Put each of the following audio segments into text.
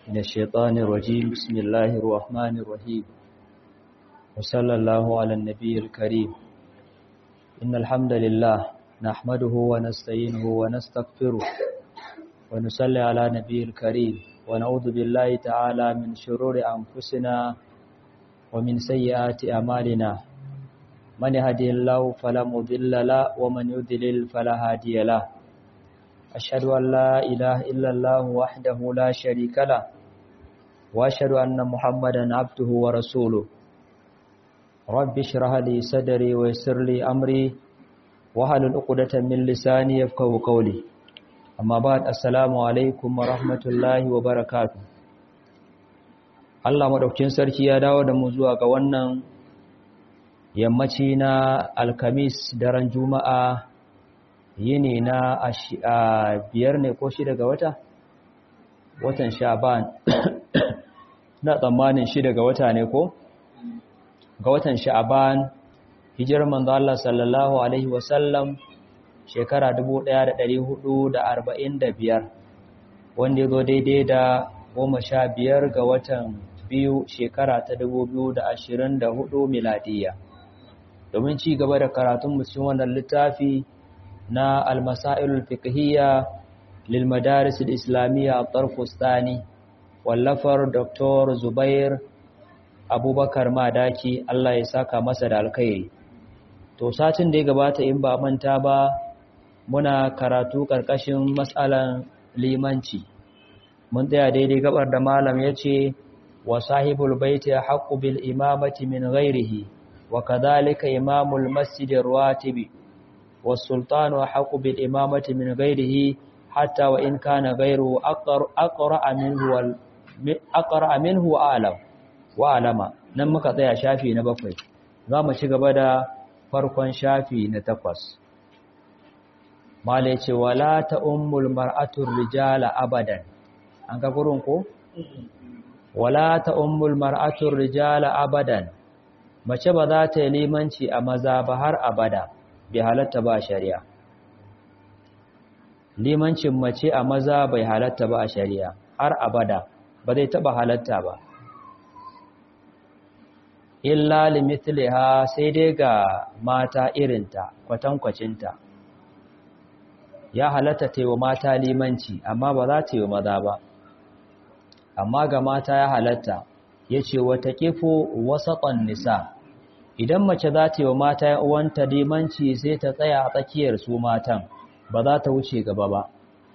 من الشيطان الرجيم بسم الله الرحمن الرحيم وصلى الله على النبي الكريم إن الحمد لله نحمده ونستعينه ونستغفره ونصلي على نبي الكريم ونعوذ بالله تعالى من شرور أنفسنا ومن سيئات أعمالنا من يهدي الله فلا مضل له ومن يضلل فلا هادي له أشهد أن لا إله إلا الله وحده لا شريك له وأشهد أن محمدا عبده ورسوله رب اشرح لي صدري ويسر لي أمري واحلل عقدة من لساني يفقهوا قولي amma ba assalamu alaikum wa rahmatullahi wa barakatu Allah maɗaukin sarki ya dawo da mu zuwa ga wannan yammaci na alkamis daren juma'a yini na a biyar ne ko shida ga wata watan sha'ban na tsammanin shida ga wata ne ko ga watan sha'ban hijirar manzo Allah sallallahu alaihi wasallam shekara biyar, wanda ya zo daidai da goma sha biyar ga watan biyu shekara ta hudu miladiya domin ci gaba da karatun cikin wannan littafi na almasailul fiqhiyya lil madaris islamiyya at-tarfustani wallafar dr zubair abubakar madaki Allah ya saka masa da alkhairi to satin da ya gabata in ba manta ba muna karatu ƙarƙashin matsalan limanci mun tsaya daidai gabar da malam ya ce wa sahibul baiti haqqu bil imamati min ghairihi wa kadhalika imamul masjid ar-ratibi was sultanu haqqu bil imamati min ghairihi hatta wa in kana ghairuhu aqra minhu wal aqra minhu alam wa alama nan muka tsaya shafi na bakwai za mu ci gaba da farkon shafi na takwas mala ce wala ta ummul mar'atur rijala abadan an ga gurin ko wala ta ummul mar'atur rijala abadan mace ba za ta yi limanci a maza ba har abada bai halatta ba shari'a limancin mace a maza bai halatta ba a shari'a har abada ba zai taba halatta ba illa limithliha sai dai ga mata irinta kwatankwacinta ya halatta ta yi wa mata limanci amma ba za ta yi wa maza ba amma ga mata ya halatta ya ce wata kifo wasaƙon nisa idan mace za ta yi wa mata uwanta limanci sai ta tsaya a tsakiyar su matan ba za ta wuce gaba ba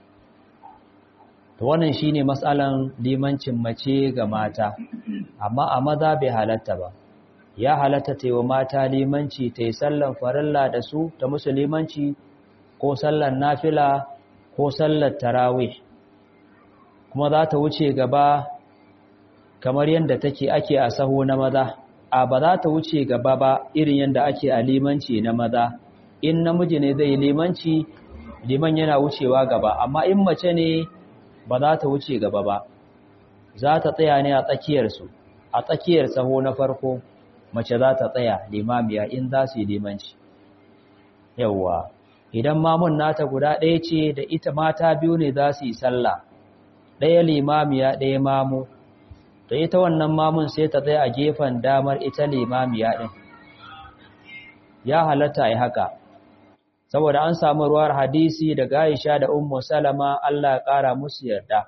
ta wannan shi ne matsalan limancin mace ga mata amma a maza bai halatta ba ya halatta ta yi wa mata limanci ta yi sallan farilla da su ta musu limanci ko sallar nafila ko sallar tarawih kuma za ta wuce gaba kamar yadda take ake a saho na maza a ba za ta wuce gaba ba irin yadda ake a limanci na maza in namiji ne zai limanci liman yana wucewa gaba amma in mace ne ba za ta wuce gaba ba za ta tsaya ne a tsakiyarsu a tsakiyar saho na farko mace za ta tsaya limamiya in za su yi limanci yawwa idan mamun nata guda ɗaya ce da ita mata biyu ne za su yi sallah ɗaya limamiya ɗaya mamu da ita wannan mamun sai ta tsaye a gefen damar ita limamiya ɗin ya halatta yi haka saboda an samu ruwar hadisi daga Aisha da Ummu Salama Allah ya ƙara musu yarda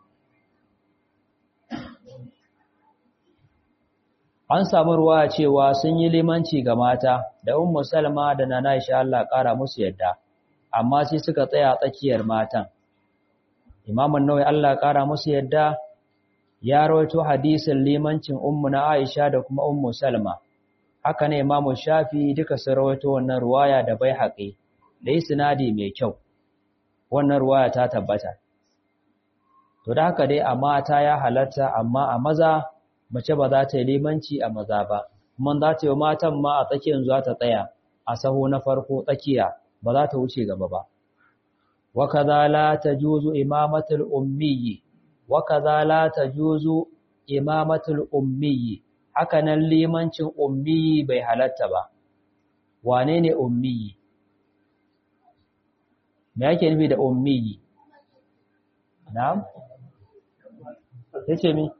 an samu ruwa cewa sun yi limanci ga mata da ummu salma da nana aisha Allah ƙara musu yadda amma sai suka tsaya tsakiyar matan imam an-nawawi Allah ƙara musu yadda ya rawaito hadisin limancin ummu na aisha da kuma ummu salma haka ne imam shafi duka sun rawaito wannan ruwaya da bai haƙi da isnadi mai kyau wannan ruwaya ta tabbata to da haka dai a mata ya halatta amma a maza mace ba za ta yi limanci a maza ba kuma za ta yi matan ma a tsakiyar za ta tsaya a saho na farko tsakiya ba za ta wuce gaba ba wa kaza la tajuzu imamatul ummi wa kaza la tajuzu imamatul ummi haka nan limancin ummi bai halatta ba wane ne ummi me yake nufi da ummi na'am ya ce mi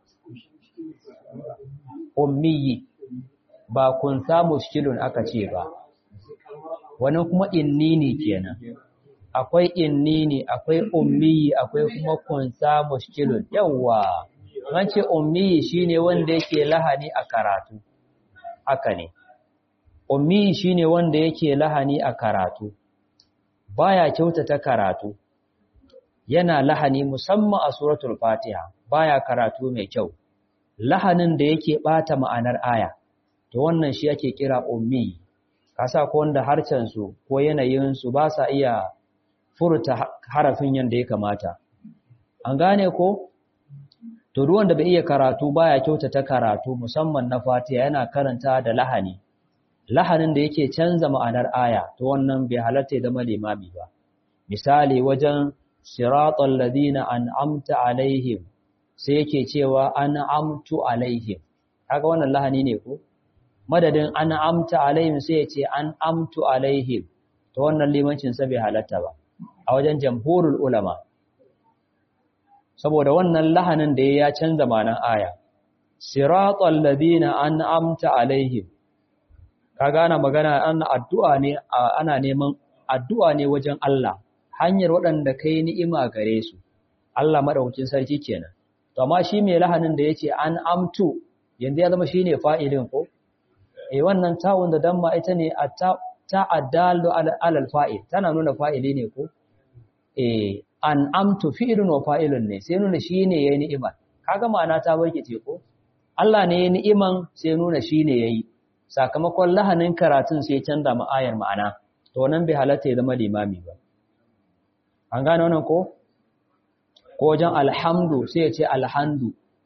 ummiyi ba kun samu shilun aka ce ba wani kuma innini kenan akwai innini akwai ummiyi akwai kuma kun samu shilun yawa an ce ummiyi shine wanda yake lahani a karatu haka ne ummiyi shine wanda yake lahani a karatu baya kyautata karatu yana lahani musamman a suratul fatiha baya karatu mai kyau lahanin da yake bata ma'anar aya to wannan shi ake kira ummi kasa ko wanda harcen su ko yanayin su ba sa iya furta harafin yanda ya kamata an gane ko to duk wanda bai iya karatu baya kyautata karatu musamman na fatiha yana karanta da lahani lahanin da yake canza ma'anar aya to wannan bai halatta ya zama limami ba misali wajen siratal ladina an'amta alaihim sai yake cewa an'amtu alaihim kaga wannan lahani ne ko madadin an'amta alaihim sai ya ce an'amtu alaihim to wannan limancin sa bai halatta ba a wajen jamhurul ulama saboda wannan lahanin da ya canza ma'anar aya siratal ladina an'amta alaihim kaga ana magana ana addu'a ne ana neman addu'a ne wajen Allah hanyar waɗanda kai ni'ima gare su Allah madaukakin sarki kenan to amma shi mai lahanin da yace an amtu yanzu ya zama shine fa'ilin ko eh wannan ta'un da damma ita ne ta ta'addalu alal fa'il tana nuna fa'ili ne ko eh an amtu fi'ilun wa fa'ilun ne sai nuna shine yayi ni'ima kaga ma'ana ta barkice ko Allah ne yayi ni'iman sai nuna shine yayi sakamakon lahanin karatun sai canza ma'ayar ma'ana to nan bai halatta ya zama limami ba an gane wannan ko ko wajen alhamdu sai ya ce alhamdu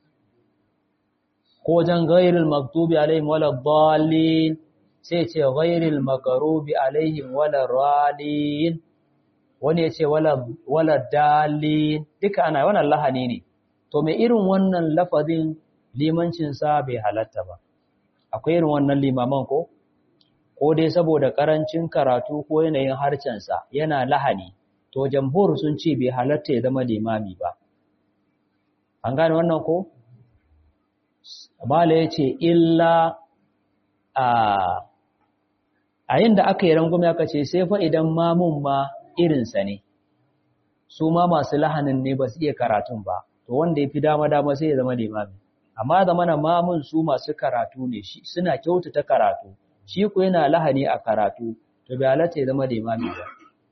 ko wajen ghairil maktubi alaihim wala dhalin sai ya ce ghairil makarubi alaihim wala ralin wani ya ce wala wala dalin duka ana wannan lahani ne to mai irin wannan lafazin limancin sa bai halatta ba akwai irin wannan limaman ko ko dai saboda karancin karatu ko yanayin harcensa yana lahani to jamhur sun ce bai halatta ya zama limami ba an gane wannan ko mala ya ce illa a a yin da aka yi rangume aka ce sai fa idan mamun ma irinsa ne su ma masu lahanin ne ba su iya karatun ba to wanda ya fi dama-dama sai ya zama limami amma da mana mamun su masu karatu ne shi suna kyautata karatu shi ku yana lahani a karatu to bai halatta ya zama limami ba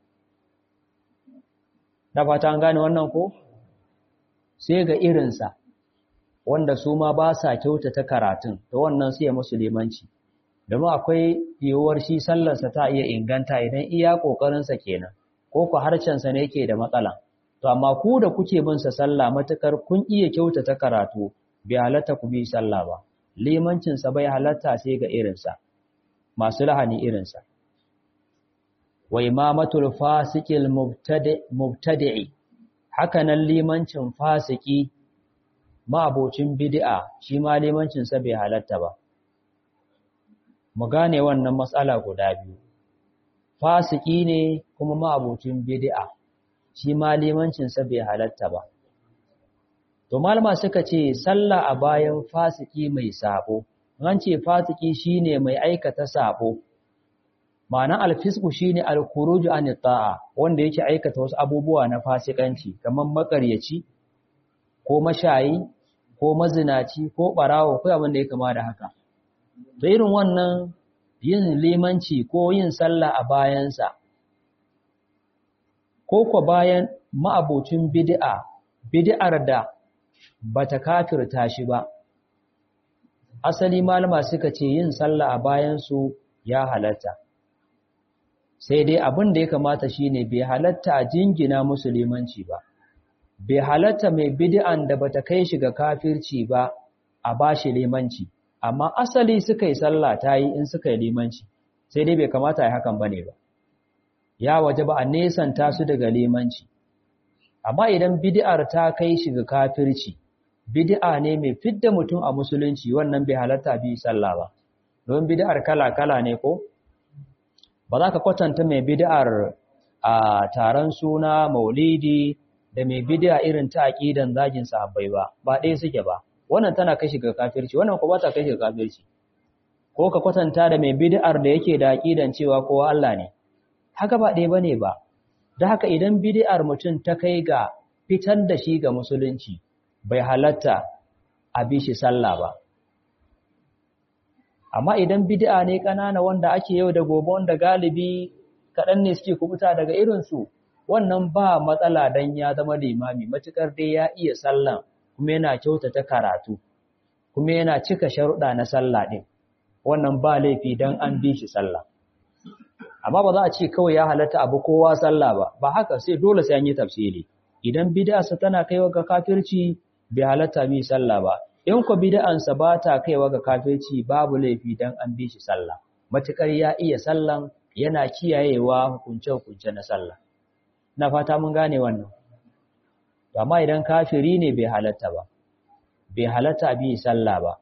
da fata an gane wannan ko sai ga irinsa wanda su ma ba sa kyautata karatun to wannan sai ya musu limanci domin akwai yiwuwar shi sallarsa ta iya inganta idan iya ƙoƙarinsa kenan ko ku harcensa ne yake da matsala to amma ku da kuke bin sa sallah matukar kun iya kyautata karatu bai halatta ku bi sallah ba limancinsa bai halatta sai ga irinsa masu lahani irinsa wa imamatul fasiqil mubtadi'i haka nan limancin fasiki ma'abocin bid'a shi ma limancinsa bai halatta ba mu gane wannan matsala guda biyu fasiki ne kuma ma'abocin bid'a shi ma limancinsa bai halatta ba to malama suka ce sallah a bayan fasiki mai sabo an ce fasiki shine mai aikata sabo ma'anar alfisku shine alkhuruju an ta'a wanda yake aikata wasu abubuwa na fasikanci kamar makaryaci ko mashayi ko mazinaci ko barawo ko abin da ya kama da haka to irin wannan yin limanci ko yin sallah a bayansa ko ko bayan ma'abocin bid'a bid'ar da bata kafirta shi ba asali malama suka ce yin sallah a bayansu ya halatta sai dai abin da ya kamata shine bai halatta a jingina musulmanci ba bai halatta mai bid'an da bata kai shi ga kafirci ba a bashi limanci amma asali suka yi sallah ta yi in suka yi limanci sai dai bai kamata ya hakan bane ba ya waje ba a nesanta su daga limanci amma idan bid'ar ta kai shi ga kafirci bid'a ne mai fidda mutum a musulunci wannan bai halatta bi sallah ba don bid'ar kala-kala ne ko ba za ka kwatanta mai bid'ar a taron suna maulidi da mai bid'a irin ta aqidan zagin sahabbai ba ba ɗaya suke ba wannan tana kai shi ga kafirci wannan ko ba ta kai shi ga kafirci ko ka kwatanta da mai bid'ar da yake da aqidan cewa kowa Allah ne haka ba ɗaya bane ba da haka idan bid'ar mutum ta kai ga fitar da shi ga musulunci bai halatta a bi shi sallah ba amma idan bid'a ne ƙanana wanda ake yau da gobe wanda galibi kaɗan ne suke kubuta daga irinsu wannan ba matsala dan ya zama limami matukar dai ya iya sallan kuma yana kyautata karatu kuma yana cika sharuɗa na sallah ɗin wannan ba laifi dan an bi shi sallah amma ba za a ce kawai ya halatta abu kowa sallah ba ba haka sai dole sai an yi tafsiri idan bid'arsa tana kaiwa ga kafirci bai halatta bi sallah ba in ko bid'ansa ba ta kaiwa ga kafirci babu laifi dan an bi shi sallah matukar ya iya sallan yana kiyayewa hukunce-hukunce na sallah na fata mun gane wannan amma idan kafiri ne bai halatta ba bai halatta bi sallah ba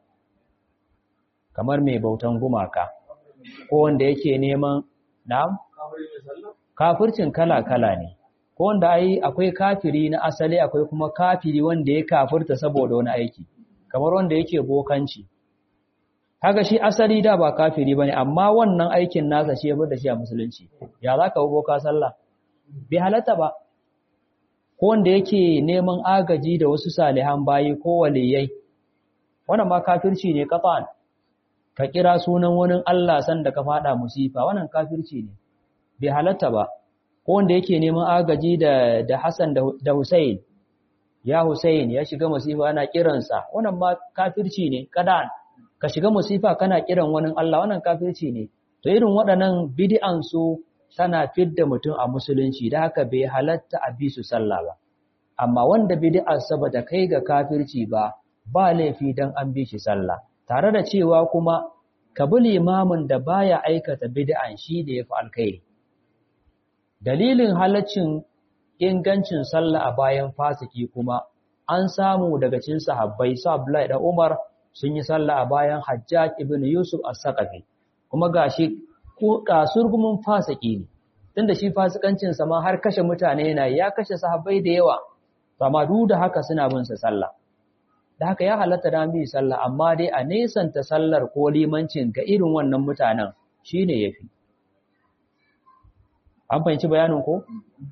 kamar mai bautan gumaka ko wanda yake neman na'am kafircin kala-kala ne ko wanda ai akwai kafiri na asali akwai kuma kafiri wanda ya kafirta saboda wani aiki kamar wanda yake bokanci haka shi asali da ba kafiri bane amma wannan aikin nasa shi ya bar da shi a musulunci ya zaka boka sallah bai halatta ba ko wanda yake neman agaji da wasu salihan bayi ko waliyai wannan ma kafirci ne kafan ka kira sunan wani Allah san da ka fada musifa wannan kafirci ne bai halatta ba ko wanda yake neman agaji da da Hassan da Hussein ya Hussein ya shiga musifa ana kiransa wannan ma kafirci ne kadan ka shiga musifa kana kiran wani Allah wannan kafirci ne to irin waɗannan bid'an su tana fidda mutum a musulunci da haka bai halatta a bi su sallah ba amma wanda bid'ar sa bata kai ga kafirci ba ba laifi dan an bi shi sallah tare da cewa kuma ka bi limamin da baya aikata bid'an shi da yafi alkhairi dalilin halaccin ingancin sallah a bayan fasiki kuma an samu daga cikin sahabbai sa Abdullahi da Umar sun yi sallah a bayan Hajjaj ibn Yusuf as-Saqafi kuma gashi ko kasurgumin fasiki ne tunda shi fasikancin sa ma har kashe mutane yana ya kashe sahabbai da yawa amma duk da haka suna bin sa sallah da haka ya halatta da bi sallah amma dai a nesanta sallar ko limancin ga irin wannan mutanen shine yafi an fahimci bayanin ko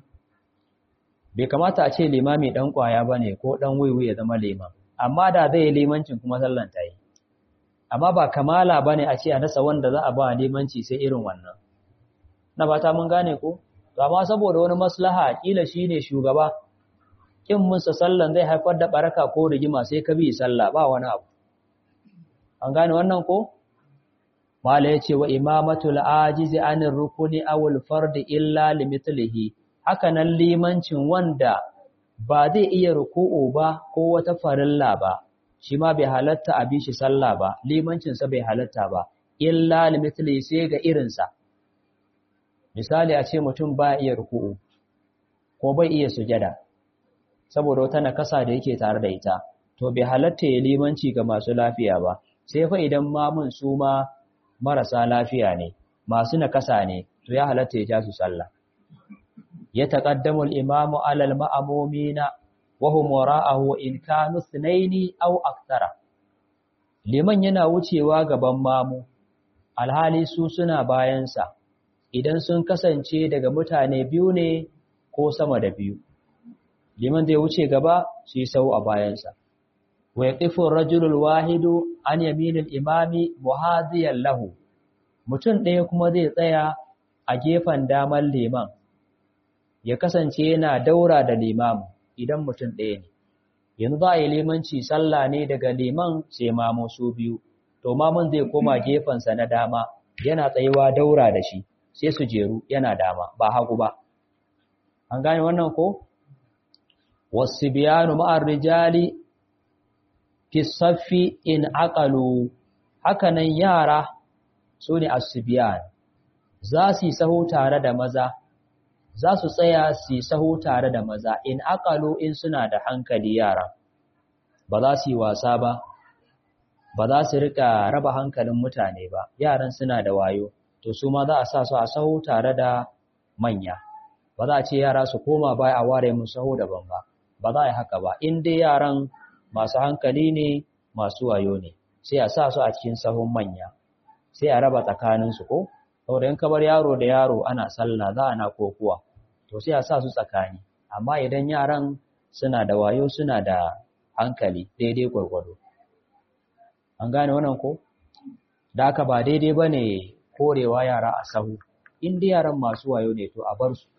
bai kamata a ce limami dan kwaya bane ko dan wiwi ya zama liman amma da zai yi limancin kuma sallan ta yi amma ba kamala bane a ce a nasa wanda za a ba limanci sai irin wannan na fata mun gane ko amma saboda wani maslaha kila shine shugaba kin musa sallan zai haifar da baraka ko rigima sai ka bi sallah ba wani abu an gane wannan ko mala yace wa imamatul ajizi anir rukuni awul fardi illa limithlihi haka nan limancin wanda ba zai iya ruku'u ba ko wata farilla ba shi ma bai halatta a bishi sallah ba limancin sa bai halatta ba illa limithlihi sai ga irinsa misali a ce mutum ba iya ruku'u ko bai iya sujada saboda wata nakasa da yake tare da ita to bai halatta ya limanci ga masu lafiya ba sai fa idan mamun su ma marasa lafiya ne masu nakasa ne to ya halatta ya ja su sallah ya taqaddamu al-imamu 'ala al-ma'mumina wa hum wara'ahu in kanu ithnaini aw akthara liman yana wucewa gaban mamu alhali su suna bayansa idan sun kasance daga mutane biyu ne ko sama da biyu liman zai wuce gaba su yi sau a bayansa wa yaqifu ar-rajulu wahidu an yaminil imami muhadiyan lahu mutum ɗaya kuma zai tsaya a gefen damar liman ya kasance yana daura da limamu idan mutum ɗaya ne yanzu za a yi limanci sallah ne daga liman sai mamo su biyu to mamun zai koma gefensa na dama yana tsayuwa daura da shi sai su jeru yana dama ba hagu ba an gane wannan ko wasibiyanu ma'ar rijali fi saffi in aqalu hakanan yara su ne asibiyan za su yi saho tare da maza za su tsaya su yi saho tare da maza in aqalu in suna da hankali yara ba za su yi wasa ba ba za su rika raba hankalin mutane ba yaran suna da wayo to su ma za a sa su a saho tare da manya ba za a ce yara su koma baya a ware mu saho daban ba ba za a yi haka ba in dai yaran masu hankali ne masu wayo ne sai a sa su a cikin sahun manya sai a raba tsakaninsu ko saboda in kabar yaro da yaro ana sallah za ana kokuwa to sai a sa su tsakani amma idan yaran suna da wayo suna da hankali daidai gwargwado an gane wannan ko da haka ba daidai ba ne korewa yara a sahu in dai yaran masu wayo ne to a bar su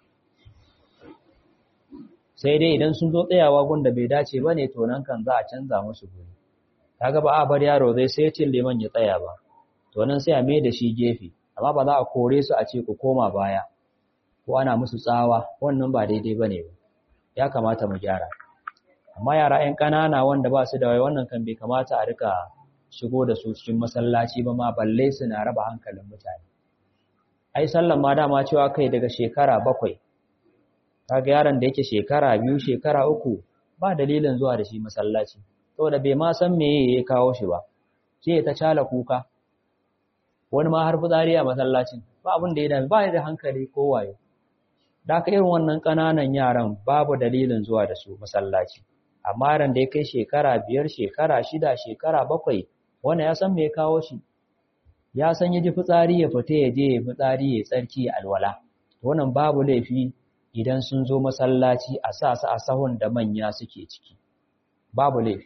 sai dai idan sun zo tsayawa gunda bai dace ba ne to nan kan za a canza musu guri kaga ba a bar yaro zai sai cin liman ya tsaya ba to nan sai a mai da shi gefe amma ba za a kore su a ce ku koma baya ko ana musu tsawa wannan ba daidai bane ba ya kamata mu gyara amma yara 'yan ƙanana wanda ba su da wai wannan kan bai kamata a rika shigo da su cikin masallaci ba ma balle su na raba hankalin mutane ai sallan ma dama cewa kai daga shekara bakwai kaga yaron da yake shekara biyu shekara uku ba dalilin zuwa da shi masallaci saboda bai ma san me ya kawo shi ba ke ta cala kuka wani ma har fitsari a masallacin ba abin da ya dami ba da hankali ko wayo da aka irin wannan ƙananan yaran babu dalilin zuwa da su masallaci amma yaran da ya kai shekara biyar shekara shida shekara bakwai wanda ya san me ya kawo shi ya san ya ji fitsari ya fita ya je ya fitsari ya tsarki ya alwala wannan babu laifi idan sun zo masallaci a sa su a sahun da manya suke ciki babu laifi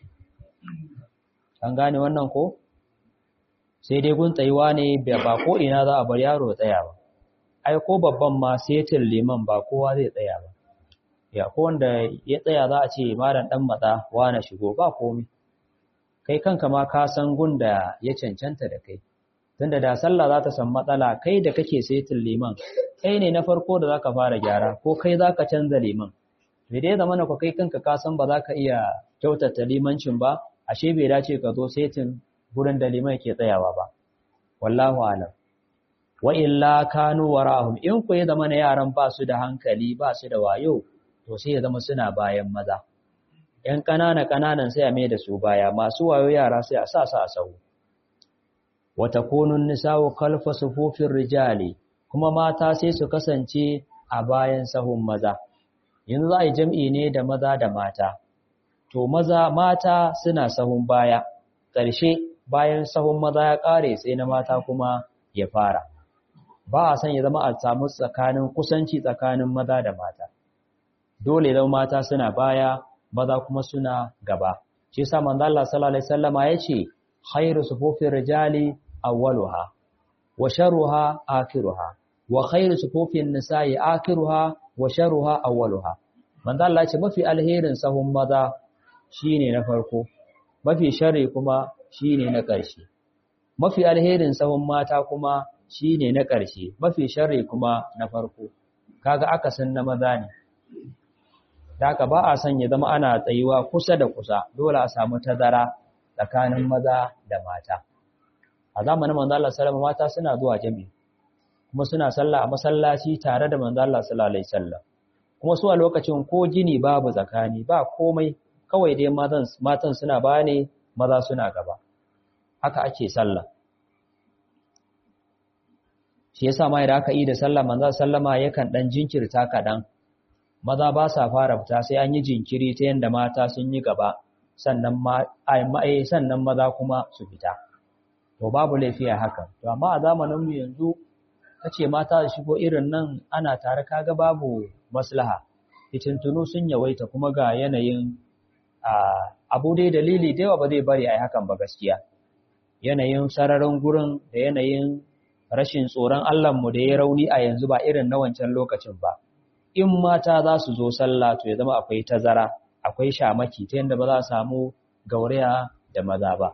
an gane wannan ko sai dai gun tsayuwa ne ba ko ina za a bar yaro tsaya ba ai ko babban ma setin liman ba kowa zai tsaya ba ya ko wanda ya tsaya za a ce malam dan matsa na shigo ba komai kai kanka ma ka san gun da ya cancanta da kai tunda da sallah za ta san matsala kai da kake setin liman kai ne na farko da zaka fara gyara ko kai zaka canza liman me dai zamana ko kai kanka ka san ba za ka iya kyautata limancin ba ashe bai dace ka zo setin gurin da liman ke tsayawa ba wallahu alam wa illa kanu warahum in ku ya zama na yaran ba su da hankali ba su da wayo to sai ya zama suna bayan maza ‘yan ƙanana ƙananan sai a mai da su baya masu wayo yara sai a sa su a sau wata kunun nisawo kalfa sufufin rijali kuma mata sai su kasance a bayan sahun maza yanzu za a yi jam'i ne da maza da mata to maza mata suna sahun baya ƙarshe bayan sahun maza ya ƙare sai na mata kuma ya fara ba a son ya zama a samu tsakanin kusanci tsakanin maza da mata dole zama mata suna baya maza kuma suna gaba shi yasa manzo Allah sallallahu alaihi wasallama yace khairu sufufir rijali awwaluha wa sharruha akhiruha wa khairu sufufin nisa'i akhiruha wa sharruha awwaluha manzo Allah yace mafi alherin sahun maza shine na farko mafi sharri kuma shine na ƙarshe mafi alherin sahun mata kuma shine na ƙarshe mafi sharri kuma na farko kaga akasin na maza ne da haka ba a son ya zama ana tsayuwa kusa da kusa dole a samu tazara tsakanin maza da mata a zamanin manzo Allah sallallahu mata suna zuwa jami'i kuma suna sallah a masallaci tare da manzo Allah sallallahu alaihi wasallam kuma su a lokacin ko gini babu tsakani ba komai kawai dai matan matan suna bane maza suna gaba haka ake sallah shi yasa ma idan aka yi da sallah manzo sallama yakan dan jinkirta kadan maza ba sa fara fita sai an yi jinkiri ta yanda mata sun yi gaba sannan ma ai sannan maza kuma su fita to babu laifi a hakan to amma a zamanin mu yanzu kace mata su shigo irin nan ana tare kaga babu maslaha fitintunu sun yawaita kuma ga yanayin abu dai dalili da yawa ba zai bari ai hakan ba gaskiya yanayin sararin gurin da yanayin rashin tsoron mu da ya rauni a yanzu ba irin na wancan lokacin ba in mata za su zo sallah to ya zama akwai tazara akwai shamaki ta yadda ba za a samu gauraya da maza ba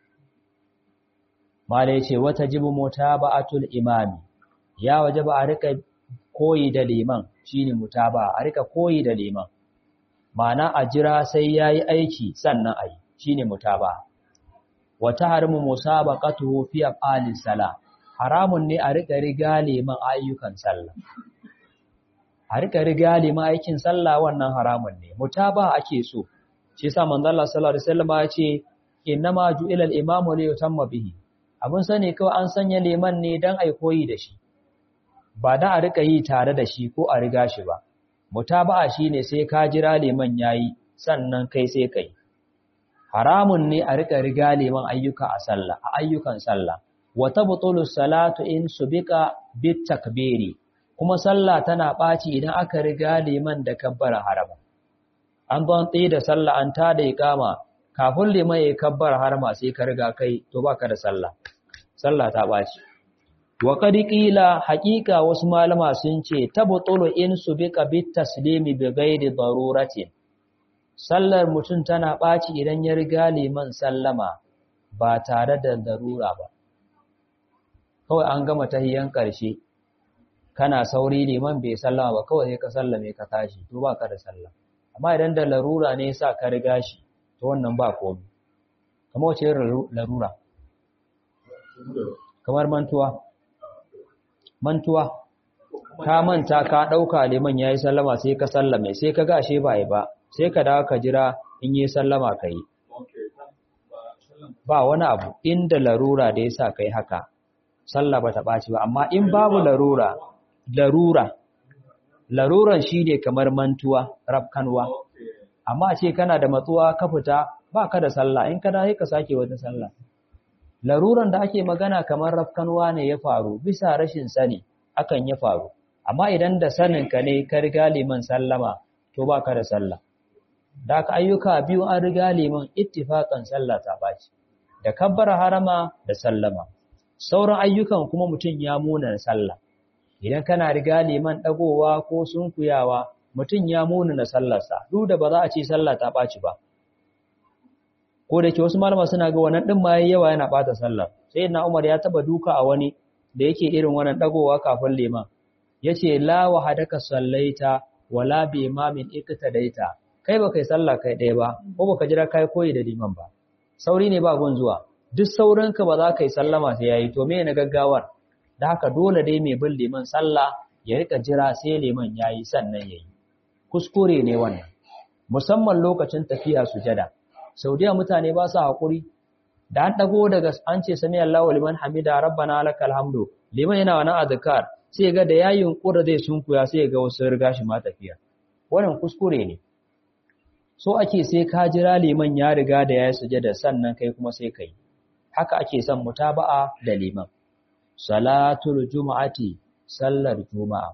mala ya ce wata jibu mutaba'atul imami ya waje ba a rika koyi da liman shine mutaba a rika koyi da liman ma'ana a jira sai yayi aiki sannan ayi shine mutaba wata harimu musabaqatuhu fi af'alis sala haramun ne a rika riga liman ayyukan sallah a rika riga liman aikin sallah wannan haramun ne mutaba ake so shi yasa manzo Allah sallallahu alaihi wasallam ya ce innama ju'ila al-imamu li yutamma bihi abun sani kawai an sanya liman ne dan ai koyi da shi ba da a rika yi tare da shi ko a riga shi ba mutaba'a shine sai ka jira liman yayi sannan kai sai kai haramun ne a rika riga liman ayyuka a sallah a ayyukan sallah wa tabtulu salatu in subika bit takbiri kuma sallah tana ɓaci idan aka riga liman da kabbara harama an ban tsaye da sallah an ta da iqama kafin liman ya kabbara harama sai ka riga kai to baka da sallah sallah ta ɓaci wa qad qila haqiqa wasu malama sun ce tabtulu in subika bit taslimi bi ghairi daruratin sallar mutum tana ɓaci idan ya riga liman sallama ba tare da darura ba kawai an gama tahiyan ƙarshe kana sauri liman bai sallama ba kawai sai ka sallame ka tashi to ba ka da sallah amma idan da larura ne sa ka riga shi to wannan ba komai kamar wace larura kamar mantuwa mantuwa ka manta ka ɗauka liman ya yi sallama sai ka sallame sai ka gashe ba yi ba sai ka dawo ka jira in yi sallama ka yi ba wani abu inda larura da ya sa ka yi haka sallah ba ta ɓaci ba amma in babu larura larura laruran shi ne kamar mantuwa rafkanwa amma ce kana da matsuwa ka fita ba ka da sallah in ka dawo ka sake wata sallah laruran da ake magana kamar rafkanwa ne ya faru bisa rashin sani akan ya faru amma idan da sanin ka ne ka riga liman sallama to ba ka da sallah da ka ayyuka biyu an riga liman ittifaqan sallah ta baci da kabbara harama da sallama sauran ayyukan kuma mutum ya muna sallah idan kana riga liman dagowa ko sunkuyawa mutum ya muna na sallarsa duk da ba za a ce sallah ta baci ba ko da ke wasu malama suna ga wannan din ma yawa yana bata sallar sai na Umar ya taba duka a wani da yake irin wannan dagowa kafin liman yace la wahadaka sallaita wala bi imamin iktadaita kai ba kai sallah kai ɗaya ba ko baka jira kai koyi da liman ba sauri ne ba gun zuwa duk saurinka ba za ka yi sallama sai yayi to me na gaggawar da haka dole dai mai bin liman sallah ya rika jira sai liman yayi sannan yayi kuskure ne wannan musamman lokacin tafiya sujada saudiya mutane ba su hakuri da an dago daga an ce sami Allahu liman hamida rabbana lakal hamdu liman yana wani azkar sai ga da yayin kura zai sunkuya sai ga wasu riga shi ma tafiya wannan kuskure ne so ake sai ka jira liman ya riga da ya sujada sannan kai kuma sai kai haka ake son mutaba'a da liman salatul juma'ati sallar juma'a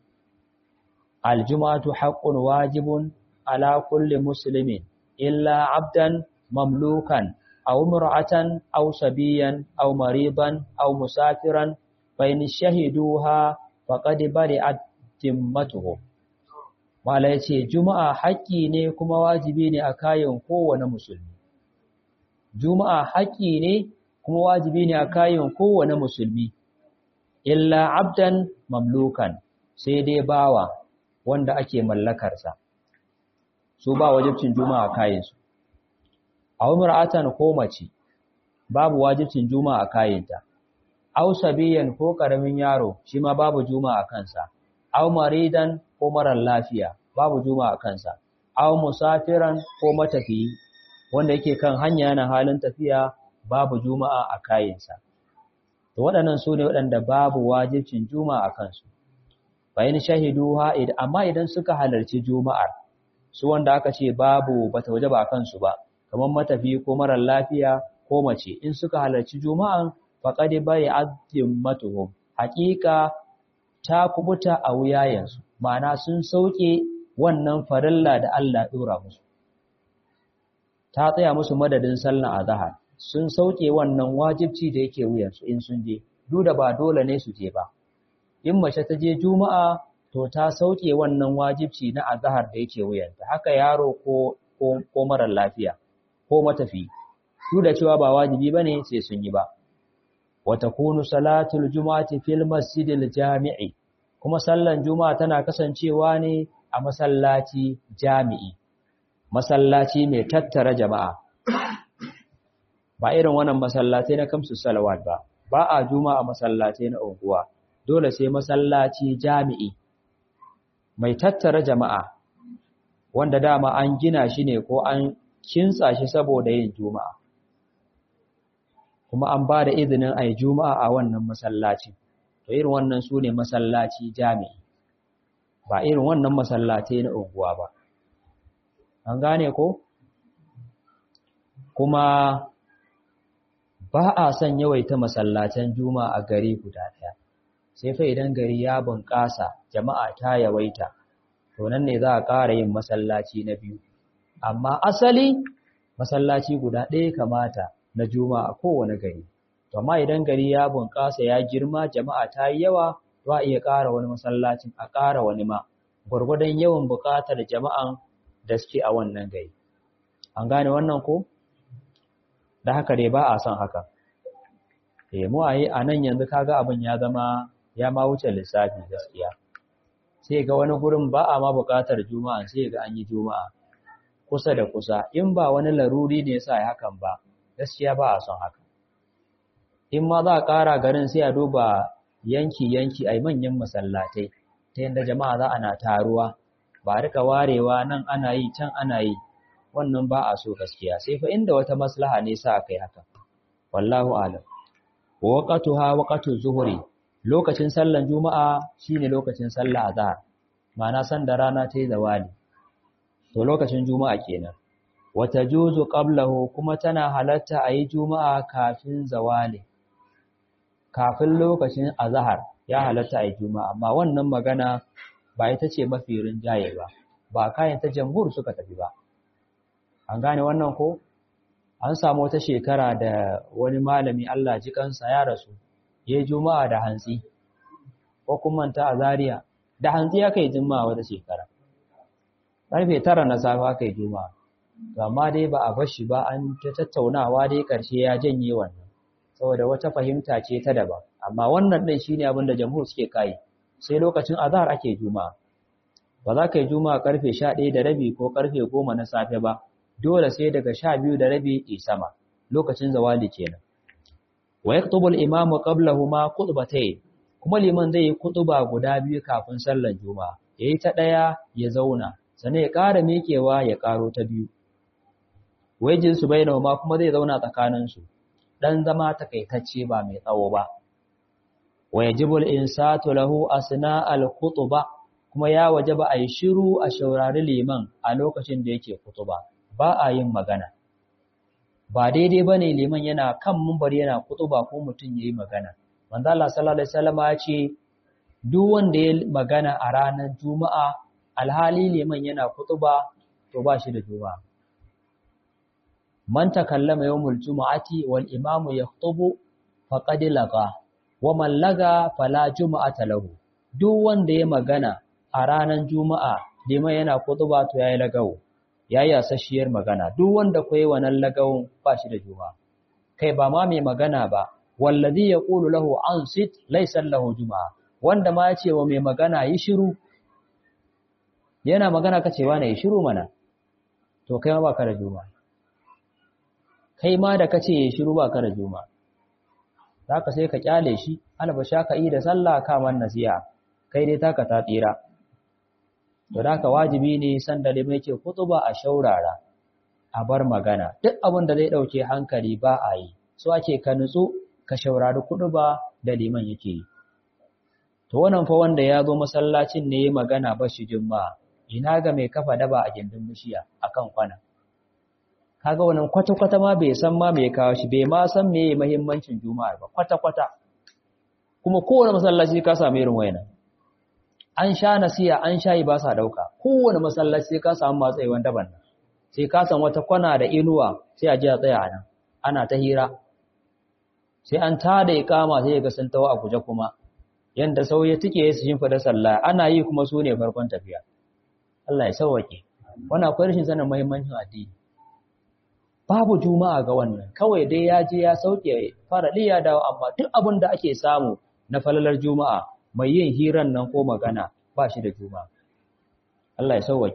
aljuma'atu haqqun wajibun ala kulli muslimin illa abdan mamlukan aw imra'atan aw sabiyan aw maridan aw musafiran fa in shahiduha faqad bari'at timmatuhum Mala ya ce, Juma'a haƙƙi ne kuma wajibi ne a kayan kowane musulmi. Juma'a haƙƙi ne kuma wajibi ne a kayan kowane musulmi, illa abdan mamlukan sai dai bawa wanda ake mallakarsa. Su ba wajibcin Juma'a kayansu. A umar'atan ko mace, babu wajibcin Juma'a kayanta. Au sabiyan ko ƙaramin yaro, shi ma babu Juma'a kansa. aw maridan ko marar lafiya babu juma a kansa aw musafiran ko matafiyi wanda yake kan hanya yana halin tafiya babu juma'a a kayinsa to waɗannan su ne waɗanda babu wajibcin juma'a a kansu bayan shahiduha amma idan suka halarci juma'ar su wanda aka ce babu bata waje ba a kansu ba kamar matafiyi ko marar lafiya ko mace in suka halarci juma'an faqad bai azzimatuhum haqiqa ta kubuta a wuyayensu ma'ana sun sauke wannan farilla da Allah ɗora musu ta tsaya musu madadin sallan azhar sun sauke wannan wajibci da yake wuyansu in sun je duk da ba dole ne su je ba in mace ta je juma'a to ta sauke wannan wajibci na azhar da yake wuyanta haka yaro ko ko, ko marar lafiya ko matafi duk da cewa ba wajibi bane sai sun yi ba وتكون صلاة الجمعة في المسجد الجامع kuma sallan juma'a tana kasancewa ne a masallaci jami'i masallaci mai tattara jama'a ba irin wannan masallatai na kamsu salawat ba ba a juma'a masallatai na unguwa dole sai masallaci jami'i mai tattara jama'a wanda dama an gina shi ne ko an kintsa shi saboda yin juma'a kuma an ba da izinin a yi juma'a a wannan masallaci to irin wannan su ne masallaci jami'i ba irin wannan masallatai na unguwa ba an gane ko kuma ba a son yawaita masallatan juma'a a gari guda ɗaya sai fa idan gari ya bunƙasa jama'a ta yawaita to nan ne za a ƙara yin masallaci na biyu amma asali masallaci guda ɗaya kamata na juma'a a kowane gari to amma idan gari ya bunƙasa ya girma jama'a ta yi yawa za a iya ƙara wani masallacin a ƙara wani ma gwargwadon yawan buƙatar jama'an da suke a wannan gari an gane wannan ko da haka dai ba a son haka eh mu ayi a nan yanzu kaga abin ya zama ya ma wuce lissafi gaskiya sai ga wani gurin ba a ma buƙatar juma'a sai ga an yi juma'a kusa da kusa in ba wani laruri ne yasa ya hakan ba gaskiya ba a son haka in ma za a ƙara garin sai a duba yanki-yanki a manyan masallatai ta yadda jama'a za ana taruwa ba rika warewa nan ana yi can ana yi wannan ba a so gaskiya sai fa inda wata maslaha ne sa kai haka wallahu alam waqatuha waqatu zuhri lokacin sallan juma'a shine lokacin sallah azhar ma'ana san da rana ta yi zawali to lokacin juma'a kenan wata juzu qablahu kuma tana halatta a yi juma'a kafin zawali kafin lokacin azhar ya halatta a yi juma'a amma wannan magana ba ita ce mafi rinjaye ba ba kayan ta jamhur suka tafi ba an gane wannan ko an samu wata shekara da wani malami Allah ji kansa ya rasu ya yi juma'a da hantsi ko kuma ta a Zariya. da hantsi aka yi juma'a wata shekara ƙarfe tara na safe aka yi juma'a amma dai ba a bashi ba an ta tattaunawa dai ƙarshe ya janye wannan saboda wata fahimta ce ta daban amma wannan ɗin shine abin da jamhur suke kai sai lokacin azhar ake juma'a ba za ka yi juma'a karfe 11 da rabi ko karfe 10 na safe ba dole sai daga 12 da rabi ke sama lokacin zawali kenan wa yaktubu al-imamu qablahuma khutbatayn kuma liman zai yi kutuba guda biyu kafin sallar juma'a yayi ta daya ya zauna sannan ya ƙara mikewa ya ƙaro ta biyu wajin su bainahuma kuma zai zauna tsakanin su dan zama takaitacce ba mai tsawo ba wa yajibu al-insatu lahu asna al-khutba kuma ya wajaba ayi shiru a shaurari liman a lokacin da yake kutuba ba a yin magana ba daidai bane liman yana kan mumbar yana kutuba ko mutun yayi magana manzo Allah sallallahu alaihi wasallam ya ce duk wanda ya magana a ranar juma'a alhali liman yana kutuba to ba shi da juma'a man takallama yawmul jumu'ati wal imamu yakhutubu faqad laga wa man laga fala jumu'ata lahu duk wanda ya magana a ranar juma'a liman yana kutuba to yayi lagawo yayi asashiyar magana duk wanda koyi wannan lagawun ba shi da juma'a kai ba ma mai magana ba wallazi yaqulu lahu ansit laysa lahu juma'a wanda ma ya ce wa mai magana yi shiru yana magana kace wa ne yi shiru mana to kai ma baka da juma'a kai ma da kace yi shiru baka da juma'a zaka sai ka kyale shi albasha ka yi da sallah ka man nasiha kai dai taka ta tsira to da ka wajibi ne san da limai ke kutuba a shaurara a bar magana duk abin da zai dauke hankali ba a yi so ake ka nutsu ka shaurari kutuba da liman yake yi to wannan fa wanda ya zo masallacin ne ya magana ba shi juma'a ina ga mai kafa daba a gindin bishiya akan kwana kaga wannan kwata-kwata ma bai san ma mai kawo shi bai ma san me muhimmancin juma'a ba kwata-kwata kuma kowane masallaci ka samu irin wayannan an sha nasiya an shayi ba sa dauka kowane masallaci ka samu matsayiwan daban nan sai ka san wata kwana da inuwa sai a ji a tsaya nan ana ta hira sai an tada ikama sai ga sun tawo a guje kuma yanda sauye take su shin fada sallah ana yi kuma su ne farkon tafiya Allah ya sauwake wannan akwai rashin sanin muhimmancin addini babu juma'a ga wannan kawai dai ya je ya sauke farali ya dawo amma duk abin da ake samu na falalar juma'a mai yin hiran nan ko magana ba shi da juma'a Allah ya sauwake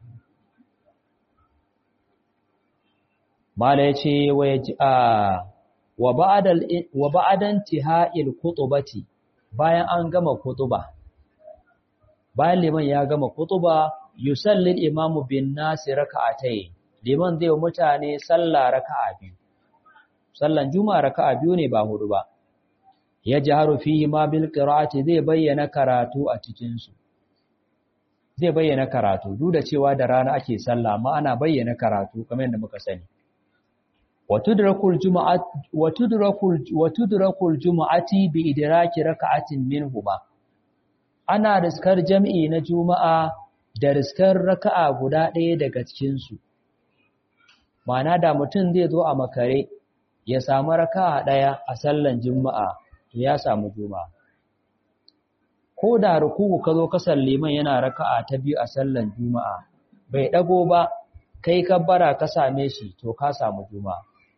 mala yace wa a wa ba'dal wa ba'dan tiha'il khutbati bayan an gama kutuba bayan liman ya gama kutuba yusalli imamu bin nasi raka'atayn liman zai mutane sallah raka'a biyu sallan juma'a raka'a biyu ne ba hudu ba ya jaharu fihi ma bil qira'ati zai bayyana karatu a cikin su zai bayyana karatu duk da cewa da rana ake sallah amma ana bayyana karatu kamar yadda muka sani watudrakul jumu'at watudrakul watudrakul jumu'ati bi idraki raka'atin minhuma ana riskar jam'i na juma'a da riskar raka'a guda ɗaya daga cikin su ma'ana da mutum zai zo a makare ya samu raka'a ɗaya a sallan juma'a to ya samu juma'a ko da ruku'u ka zo kasar liman yana raka'a ta biyu a sallan juma'a bai dago ba kai kabbara ka same shi to ka samu juma'a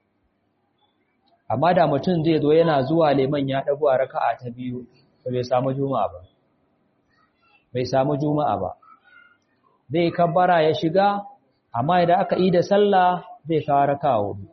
amma da mutum zai zo yana zuwa liman ya dago a raka'a ta biyu to bai samu juma'a ba bai samu juma'a ba zai kabbara ya shiga amma idan aka yi da sallah zai kawo raka'a hudu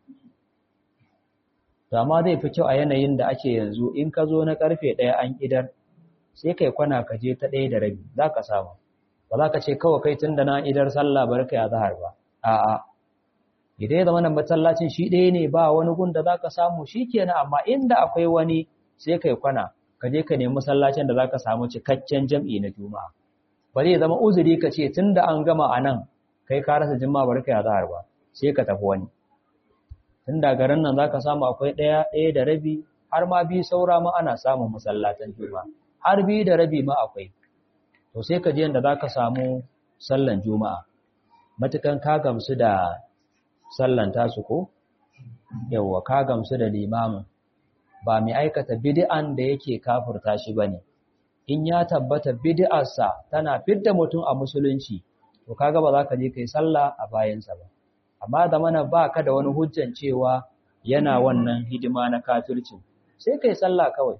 to amma zai fi kyau a yanayin da ake yanzu in ka zo na karfe ɗaya an idar sai kai kwana ka je ta ɗaya da rabi za ka samu ba za ka ce kawai kai tun da na idar sallah bar ka ya zahar ba a'a idan ya zama nan masallacin shi ɗaya ne ba wani gun da za ka samu shi kenan amma inda akwai wani sai kai kwana ka je ka nemi masallacin da za ka samu cikakken jam'i na juma'a ba zai zama uzuri ka ce tun da an gama a nan kai ka rasa juma'a bar ka ya zahar ba sai ka tafi wani tun da garin nan za ka samu akwai ɗaya ɗaya da rabi har ma biyu saura ma ana samun masallatan juma'a har biyu da rabi ma akwai to sai ka je yanda za ka samu sallan juma'a matukan ka gamsu da sallan tasu ko yawwa ka gamsu da limamin ba mai aikata bid'an da yake kafurta shi bane in ya tabbata bid'arsa tana fidda mutum a musulunci to kaga ba za ka je kai sallah a bayansa ba amma da mana ba ka da wani hujjan cewa yana wannan hidima na kafircin sai kai sallah kawai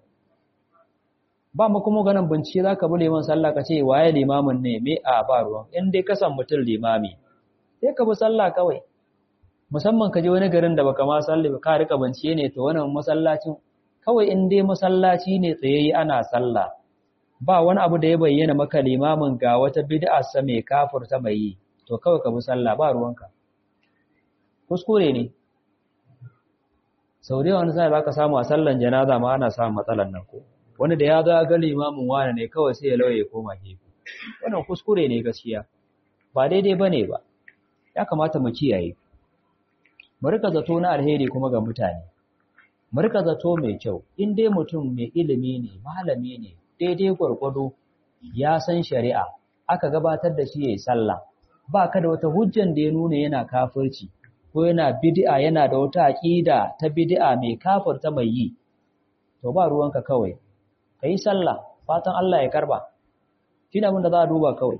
ba mu kuma ganin bincike za ka bi liman sallah ka ce waye limamin ne me a ba ruwan in dai ka san mutum limami sai ka bi sallah kawai musamman ka je wani garin da baka ma sallah ba ka rika bincike ne to wannan masallacin kawai in dai masallaci ne tsayayye ana sallah ba wani abu da ya bayyana maka limamin ga wata bid'a sa mai kafurta mai yi to kawai ka bi sallah ba ruwanka kuskure ne sau da yawan sai za ka samu a sallan janaza ma ana samun matsalan nan ko wani da ya zo ga limamin wani ne kawai sai ya lauye koma gefe wannan kuskure ne gaskiya ba daidai bane ba ya kamata mu kiyaye mu rika zato na alheri kuma ga mutane mu rika zato mai kyau in dai mutum mai ilimi ne malami ne daidai gwargwado ya san shari'a aka gabatar da shi yayi sallah ba ka da wata hujjan da ya nuna yana kafirci ko yana bid'a yana da wata aqida ta bid'a mai kafirta mai yi to ba ruwanka kawai ka yi sallah fatan Allah ya karba shi ne da za a duba kawai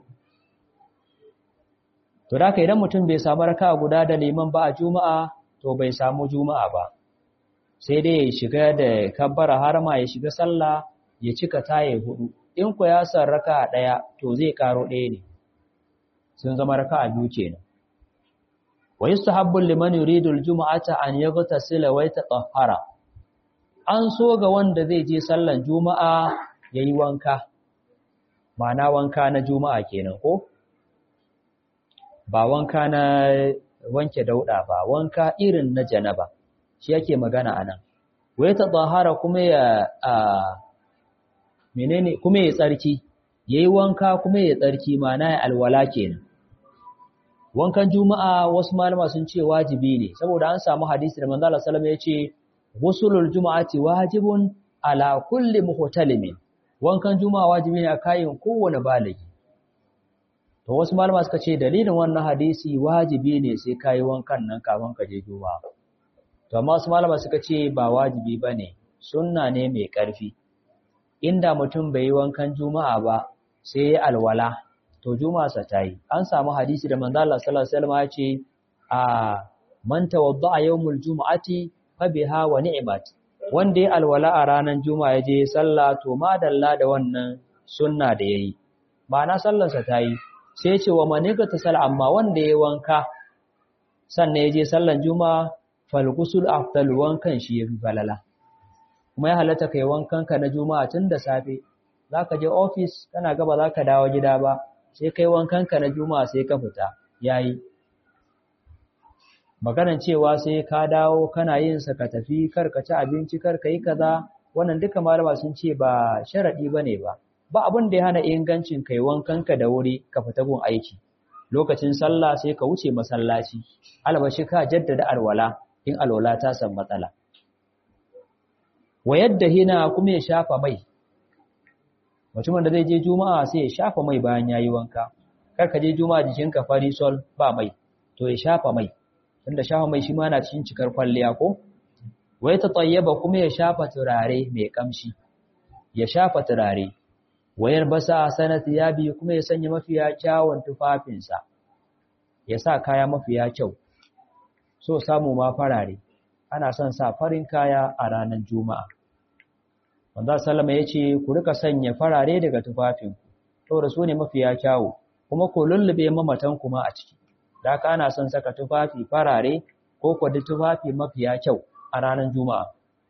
to da idan mutum bai samu raka guda da liman ba a juma'a to bai samu juma'a ba sai dai ya shiga da kabbara har ma ya shiga sallah ya cika taye hudu in ku ya san raka daya to zai karo daya ne sun zama raka a biyu kenan wa yustahabbu liman yuridu al-jum'ata an yaghtasila wa yatahhara an so ga wanda zai je sallan juma'a ya yi wanka ma'ana wanka na juma'a kenan ko ba wanka na wanke dauda ba wanka irin na janaba shi yake magana anan wai ta tsahara kuma ya a menene kuma ya tsarki yayi wanka kuma ya tsarki ma'ana ya alwala kenan wankan juma'a wasu malama sun ce wajibi ne saboda an samu hadisi da manzo Allah sallallahu alaihi wasallam ya ce Gusulul juma'ati wajibun ala kulli muhtalimin wankan juma'a wajibi ne a kayan kowane baligi to wasu malama suka ce dalilin wannan hadisi wajibi ne sai kai wankan nan kafin ka je juma'a to amma wasu malama suka ce ba wajibi bane sunna ne mai karfi inda mutum bai yi wankan juma'a ba sai ya alwala to juma'a sa tayi an samu hadisi da manzo Allah sallallahu alaihi wasallam ya ce a man tawadda yawmul juma'ati fabiha wa ni'mat wanda ya alwala a ranar juma'a ya je sallah to madalla da wannan sunna da yayi ma'ana sallarsa ta yi sai ce wa maniga ta sal amma wanda ya wanka sannan ya je sallan juma'a fal ghusl afdal wankan shi yafi balala kuma ya halatta kai wankan ka na juma'a tun da safe zaka je office kana gaba zaka dawo gida ba sai kai wankan ka na juma'a sai ka fita yayi maganan cewa sai ka dawo kana yin sa ka tafi kar ka ci abinci kar ka yi kaza wannan duka malama sun ce ba sharadi bane ba ba abin da ya hana ingancin kai wankanka da wuri ka fita gun aiki lokacin sallah sai ka wuce masallaci albashi ka jaddada alwala in alwala ta san matsala wa yadda hina kuma ya shafa mai mutumin da zai je juma'a sai ya shafa mai bayan yayi wanka kar ka je juma'a jikinka fari sol ba mai to ya shafa mai tunda shafa mai shi ma na cikin cikar kwalliya ko wai ta tayyaba kuma ya shafa turare mai kamshi ya shafa turare wayar basa sanat yabi kuma ya sanya mafiya kyawun tufafinsa ya sa kaya mafiya kyau so samu ma farare ana son sa farin kaya a ranar juma'a wanda sallama ya ce ku rika sanya farare daga tufafinku saboda su ne mafiya kyawu kuma ku lullube mamatan kuma a ciki da haka ana son saka tufafi farare ko kwadi tufafi mafiya kyau a ranar juma'a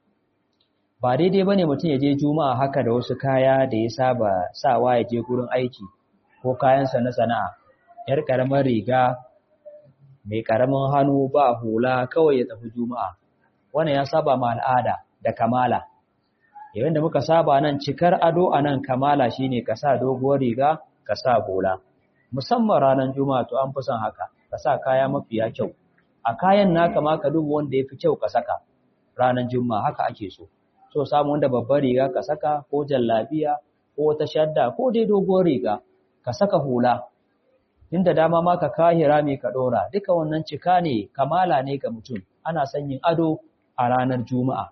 ba daidai ba ne mutum ya je juma'a haka da wasu kaya da ya saba sawa ya je gurin aiki ko kayansa na sana'a yar ƙaramin riga mai ƙaramin hannu ba hula kawai ya tafi juma'a wannan ya saba ma al'ada da kamala yayin da muka saba nan cikar ado a nan kamala shine ka sa doguwar riga ka sa hula musamman ranar juma'a to an fi son haka ka sa kaya mafiya kyau a kayan naka ma ka duba wanda ya fi kyau ka saka ranar juma'a haka ake so so samu wanda babbar riga ka saka ko jallabiya ko wata shadda ko dai doguwar riga ka saka hula inda dama ma ka kahira mai ka dora duka wannan cika ne kamala ne ga mutum ana son yin ado a ranar juma'a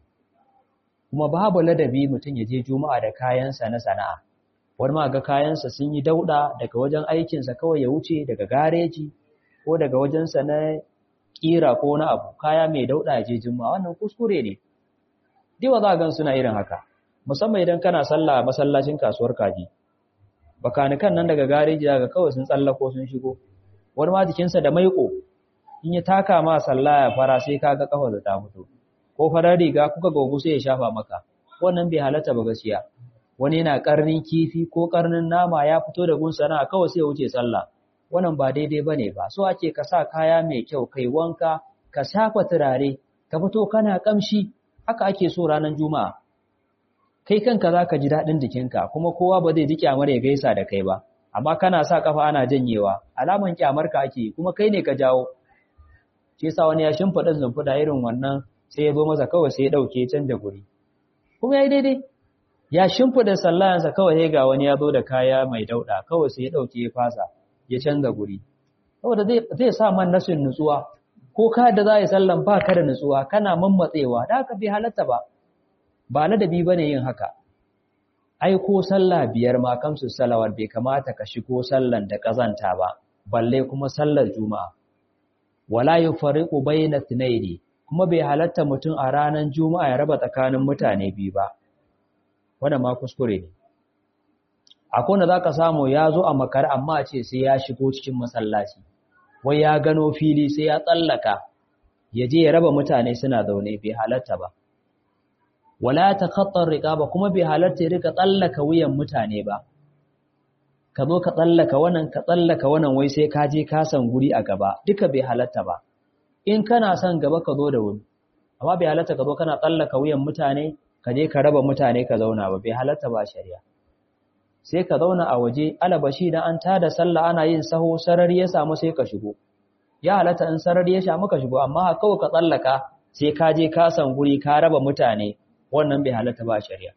kuma babu ladabi mutum ya je juma'a da kayansa na sana'a wani ma ga kayansa sun yi dauda daga wajen aikinsa kawai ya wuce daga gareji ko daga wajensa na kira ko na abu kaya mai dauda ya je juma'a wannan kuskure ne Diwa za a gan suna irin haka, musamman idan kana sallah a masallacin kasuwar kaji. Bakanikan nan daga gareji daga kawai sun tsallako sun shigo, wani ma jikinsa da maiƙo, in ya taka ma sallah ya fara sai ka ga kafa da ta fito. Ko farar riga kuka gogu sai ya shafa maka, wannan bai halatta ba gaskiya. Wani yana karnin kifi ko karnin nama ya fito da gun sana'a kawai sai ya wuce sallah. Wannan ba daidai bane ba, so ake ka sa kaya mai kyau, kai wanka, ka shafa turare, ka fito kana kamshi, haka ake so ranar juma'a kai kanka za ka ji daɗin jikinka kuma kowa ba zai ji kyamar ya gaisa da kai ba amma kana sa kafa ana janyewa alaman kyamar ka ake kuma kai ne ka jawo shi yasa wani ya shimfiɗa zumfuda irin wannan sai ya zo masa kawai sai ya ɗauke canja guri kuma ya yi daidai ya shimfiɗa sallayansa kawai sai ga wani ya zo da kaya mai dauɗa kawai sai ya ɗauke ya fasa ya canza guri saboda zai sa man nasin nutsuwa ko ka da za a yi sallan ba ka da nutsuwa kana mammatsewa da haka bai halatta ba ba ladabi ba ne yin haka ai ko sallah biyar ma kamsu salawar bai kamata ka shigo sallan da ƙazanta ba balle kuma sallar juma'a wala yufariqu bayna thnaini kuma bai halatta mutum a ranar juma'a ya raba tsakanin mutane biyu ba wannan ma kuskure ne akwai wanda zaka samu ya zo a makar amma a ce sai ya shigo cikin masallaci wai ya gano fili sai ya tsallaka ya je ya raba mutane suna zaune bai halatta ba wala takhattar riqaba kuma bai halatta ya rika tsallaka wuyan mutane ba ka zo ka tsallaka wannan ka tsallaka wannan wai sai ka je ka san guri a gaba duka bai halatta ba in kana son gaba ka zo da wuri amma bai halatta ka zo kana tsallaka wuyan mutane ka je ka raba mutane ka zauna ba bai halatta ba shari'a sai ka zauna a waje alabashi dan an tada sallah ana yin saho sarari ya samu sai ka shigo ya halatta in sarari ya samu ka shigo amma kawai ka tsallaka sai ka je ka san guri ka raba mutane wannan bai halatta ba shari'a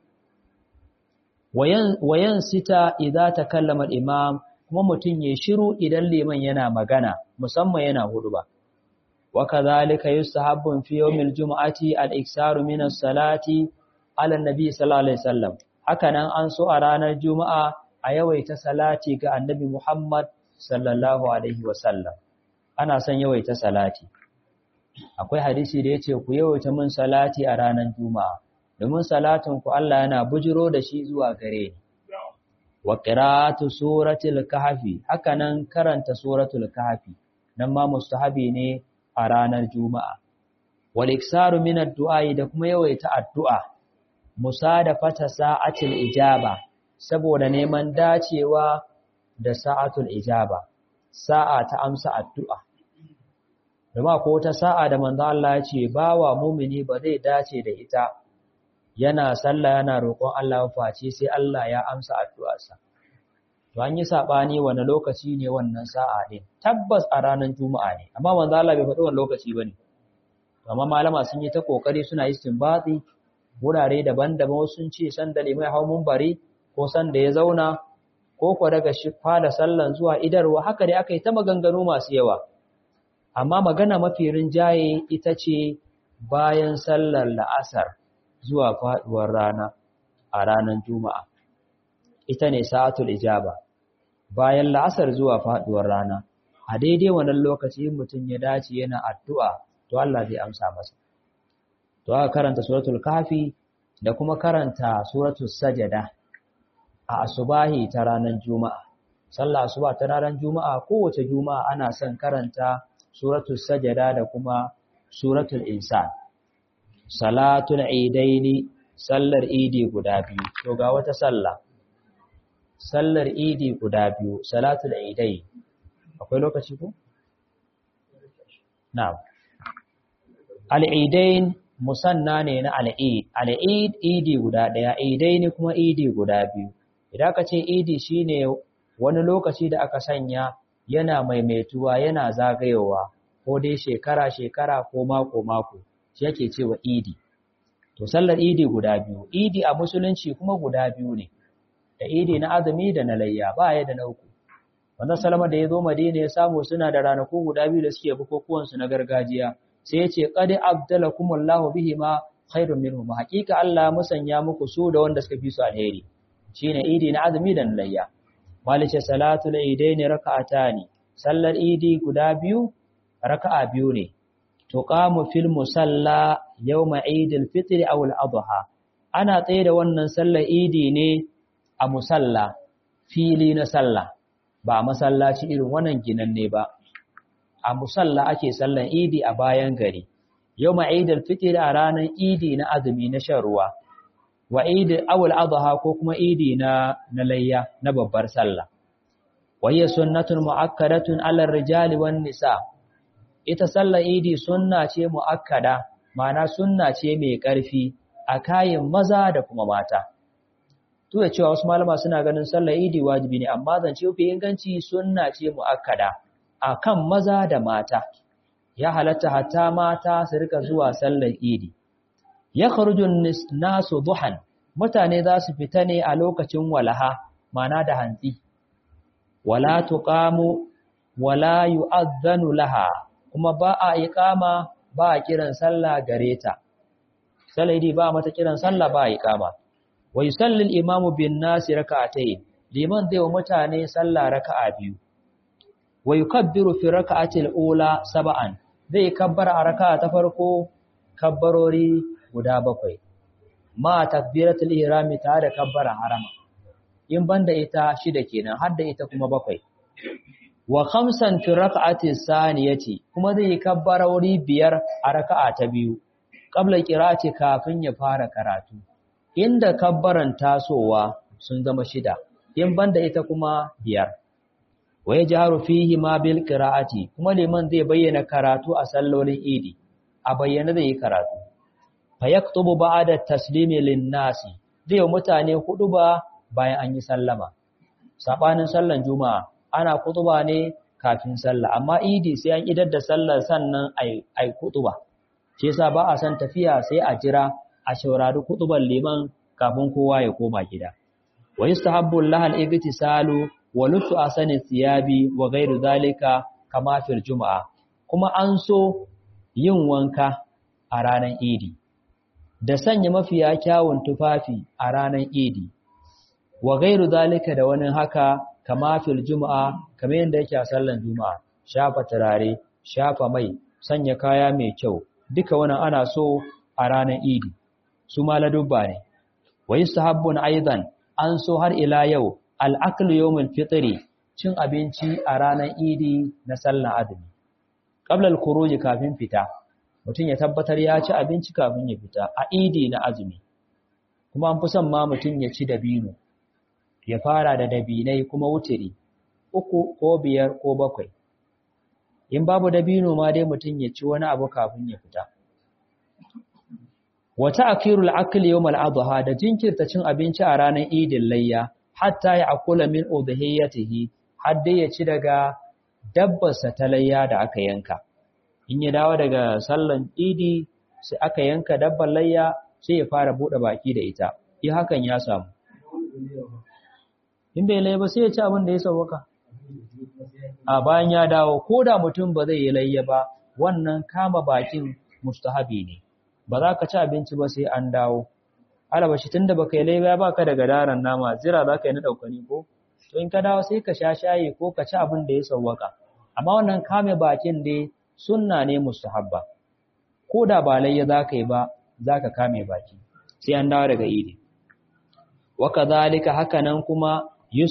wayan wayan sita idza takallama al-imam kuma mutun ya shiru idan liman yana magana musamman yana huduba wa kadhalika yustahabbu fi yawmil jumu'ati al-iksaru min as-salati ala an-nabi sallallahu alaihi wasallam hakanan an so a ranar juma'a a yawaita salati ga annabi Muhammad sallallahu alaihi wasallam ana son yawaita salati akwai hadisi da yace ku yawaita min salati a ranar juma'a domin salatin ku Allah yana bujiro da shi zuwa gare ni wa qira'atu suratul kahfi hakanan karanta suratul kahfi nan ma mustahabi ne a ranar juma'a wal iksaru min ad-du'a da kuma yawaita addu'a musadafata sa'atul ijaba saboda neman dacewa da sa'atul ijaba sa'a ta amsa addu'a Dama ko ta sa'a da manzo Allah ya ce bawa mumini ba zai dace da ita yana sallah yana roƙon Allah face sai Allah ya amsa addu'arsa to an yi sabani wani lokaci ne wannan sa'a din tabbas a ranar juma'a ne amma manzo Allah bai faɗi wannan lokaci bane amma malama sun yi ta kokari suna istinbati wurare daban-daban wasu sun ce san da limai hau munbari ko san da ya zauna ko ko daga shi fada sallan zuwa idarwa haka dai aka yi ta maganganu masu yawa amma magana mafi rinjaye ita ce bayan sallar la'asar zuwa faduwar rana a ranar juma'a ita ne sa'atul ijaba bayan la'asar zuwa faduwar rana a daidai wannan lokaci mutum ya dace yana addu'a to Allah zai amsa masa to aka karanta suratul kafi da kuma karanta suratul sajada a asubahi ta ranar juma'a sallah asuba ta ranar juma'a kowace juma'a ana son karanta suratul sajada da kuma suratul insan salatul idaini sallar idi guda biyu to ga wata sallah sallar idi guda biyu salatul idai akwai lokaci ko na'am al'idain musanna ne na al'id al'id idi guda daya idaini kuma idi guda biyu idan ka ce idi shine wani lokaci da aka sanya yana maimaituwa yana zagayowa ko dai shekara shekara ko mako mako shi yake cewa idi to sallar idi guda biyu idi a musulunci kuma guda biyu ne da idi na azumi da na layya ba ya da na uku wannan salama da ya zo madina ya samu suna da ranaku guda biyu da suke bukukuwan su na gargajiya sai ya ce qad abdalakumullahu bihima khairun minhum haqiqa Allah musanya muku su da wanda suka fi su alheri shine idi na azumi da na layya malice salatul idaini raka'atani sallar idi guda biyu raka'a biyu ne tuqamu fil musalla yawma idil fitr aw al adha ana tsaye da wannan sallar idi ne a musalla fili na sallah ba masallaci irin wannan ginanne ba a musalla ake sallar idi a bayan gari yawma idil fitr a ranar idi na azumi na shan ruwa wa idil aw al adha ko kuma idi na na layya na babbar sallah wa hiya sunnatun muakkadatun ala rijali wan nisa' ita sallar idi sunna ce mu'akkada ma'ana sunna ce mai ƙarfi a kayan maza da kuma mata to da cewa wasu malama suna ganin sallar idi wajibi ne amma zance fi inganci sunna ce mu'akkada a kan maza da mata ya halatta hatta mata su rika zuwa sallar idi ya kharujun nasu duhan mutane za su fita ne a lokacin walaha ma'ana da hantsi wala tuqamu wala yu'adhdhanu laha kuma ba a iqama ba a kiran sallah gare ta salaidi ba mata kiran sallah ba a iqama wa yusalli al-imamu bin nasi rak'atayn liman zai wa mutane sallah raka'a biyu wa yukabbiru fi rak'ati al-ula sab'an zai kabbara a raka'a ta farko kabbarori guda bakwai ma takbiratul ihrami ta da kabbara harama in banda ita shida kenan har da ita kuma bakwai wa khamsan fi rak'ati saniyati kuma zai yi kabbarori biyar a raka'a ta biyu qabla qira'ati kafin ya fara karatu inda kabbaran tasowa sun zama shida in banda ita kuma biyar wa yajharu fihi ma bil qira'ati kuma liman zai bayyana karatu a sallolin idi a bayyana zai yi karatu fa yaktubu ba'da taslimi lin nasi zai mutane hudu ba bayan an yi sallama sabanin sallan juma'a ana kutuba ne kafin sallah amma idi sai an idar da sallar sannan ai ai kutuba shi yasa ba a san tafiya sai a jira a shaurari kutuban liman kafin kowa ya koma gida wa yustahabbu lahal igtisalu wa lutu asani thiyabi wa ghairu zalika kama fil juma'a kuma an so yin wanka a ranar idi da sanya mafiya kyawun tufafi a ranar idi wa gairu zalika da wani haka kama fil juma'a kamar yadda yake a sallan juma'a shafa turare shafa mai sanya kaya mai kyau duka wannan ana so a ranar idi su ma ladubba ne wa yustahabbun aidan an so har ila yau al-aklu yawmul fitri cin abinci a ranar idi na sallan azumi qabla al-khuruj kafin fita mutum ya tabbatar ya ci abinci kafin ya fita a idi na azumi kuma an fi son ma mutum ya ci dabino ya fara da dabinai kuma wutiri uku ko biyar ko bakwai in babu dabino ma dai mutum ya ci wani abu kafin ya fita wa ta'khirul akli yawm al-adha da jinkirta cin abinci a ranar idin layya hatta ya akula min udhiyatihi har dai ya ci daga dabbarsa ta layya da aka yanka in ya dawo daga sallan idi sai aka yanka dabbar layya sai ya fara bude baki da ita yi hakan ya samu in bai layya ba sai ya ci abin da ya sauka a bayan ya dawo ko da mutum ba zai yi layya ba wannan kama bakin mustahabi ne ba za ka ci abinci ba sai an dawo alaba shi tunda baka yi layya ba ka daga daren nama zira za ka yi na daukani ko to in ka dawo sai ka sha shayi ko ka ci abin da ya sauwaka amma wannan kame bakin dai sunna ne mustahabba ko da ba layya za ka yi ba za ka kame baki sai an dawo daga idi wa kadhalika hakanan kuma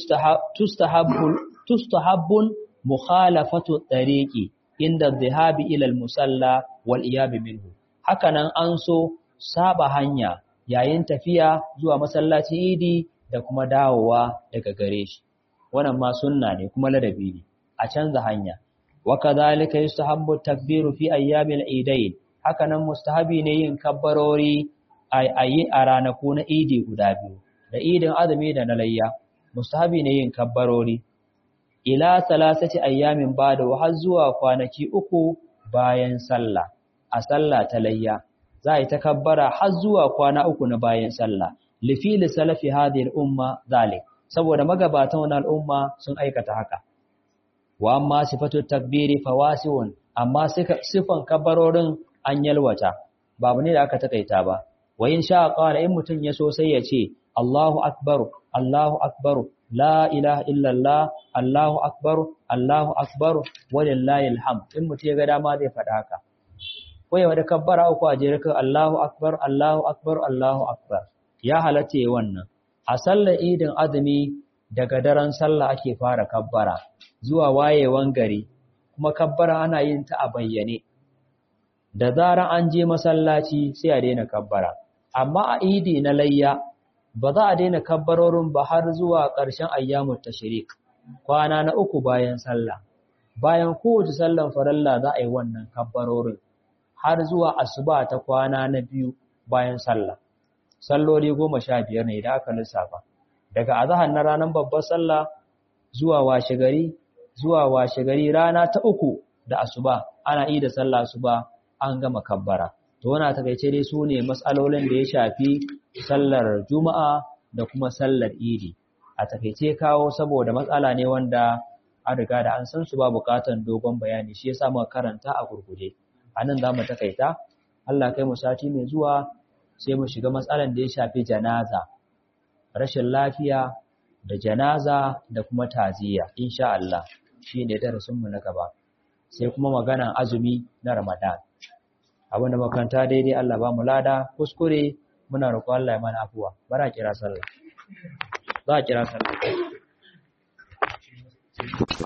tustahabbun mukhalafatu tariqi inda dhahabi ila al-musalla wal iyab minhu hakanan an so saba hanya yayin tafiya zuwa masallaci idi da kuma dawowa daga gare shi wannan ma sunna ne kuma ladabi ne a canza hanya wa kadhalika yustahabbu takbiru fi ayyamil idain hakanan mustahabi ne yin kabbarori ayi a ranaku na idi guda biyu da idin azumi da na layya mustahabi ne yin kabbarori ila salasati ayyamin bada har zuwa kwanaki uku bayan sallah a sallah ta layya za a yi takabbara har zuwa kwana uku na bayan sallah lifili salafi hadhihi al-umma zalik saboda magabatan wannan al'umma sun aikata haka wa amma sifatu takbiri fawasiun amma sifan kabbarorin an yalwata babu ne da aka takaita ba wa in sha qala in mutun ya so sai ya ce Allahu akbar Allahu akbar la ilaha illallah Allahu akbar Allahu akbar walillahi alhamd in mutun ya ga dama zai faɗa haka ko ya wada kabbara uku a jere kan Allahu akbar Allahu akbar Allahu akbar ya halatta wannan a sallar idin azumi daga daren sallah ake fara kabbara zuwa wayewan gari kuma kabbara ana yin ta a bayyane da zaran an je masallaci sai a daina kabbara amma a idi na layya ba za a daina kabbarorin ba har zuwa ƙarshen ayyamut tashrik kwana na uku bayan sallah bayan kowace sallan faralla za a yi wannan kabbarorin har zuwa asuba ta kwana na biyu bayan sallah salloli goma sha biyar ne da aka lissafa daga azahar na ranar babbar sallah zuwa washe gari zuwa washe gari rana ta uku da asuba ana yi da sallah asuba an gama kabbara to wana takaice dai su ne matsalolin da ya shafi sallar juma'a da kuma sallar idi a takaice kawo saboda matsala ne wanda an riga da an san su ba bukatan dogon bayani shi yasa muka karanta a gurguje anan za mu takaita Allah kai mu sati mai zuwa sai mu shiga matsalan da ya shafi janaza rashin lafiya da janaza da kuma taziya insha Allah shine darasin mu na gaba sai kuma maganan azumi na Ramadan abinda makanta daidai Allah ba mu lada kuskure muna roƙon Allah ya mana afuwa bara kira sallah za a kira sallah